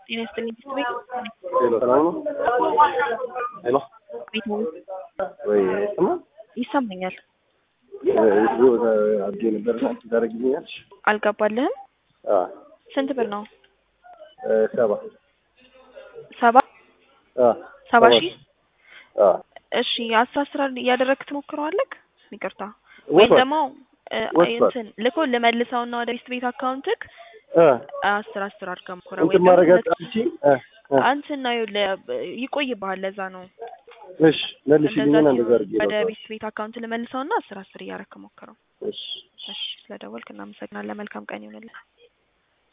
ጤና ይስጥልኝ ቤት ቤት ሄሎ ሰላም ነው? ሄሎ ቤት ነው ወይ ይሰማል? ይሰማኛል። እዚሁ አድጌ ነበር ታደርግልኛለሽ? አልገባልህም? አዎ ስንት ብር ነው? ሰባ ሰባ አዎ ሰባ ሺህ አዎ እሺ አስራ አስራ እያደረግክ ትሞክረዋለህ? ይቅርታ ወይም ወጥቷል። ደግሞ እ፣ ወጥቷል። እንትን ልኮ ልመልሰውና ወደ ቤት ቤት አካውንትክ እ አስር አስር አድርገህ ሞክረው እንትን ወይም ማድረግ ደግሞ አጣልቺ እ እ አንተን ነው ይኸውልህ፣ ይቆይብሃል። ለዛ ነው እሺ መልሽልኝና እንደዛ እንደዛ ሲሆን አድርጌ ወደ ነበር። ቤት ቤት አካውንት ልመልሰውና አስር አስር እያደረግክ ሞክረው። እሺ እሺ ስለደወልክ እናመሰግናለን። መልካም ቀን ይሁንልህ።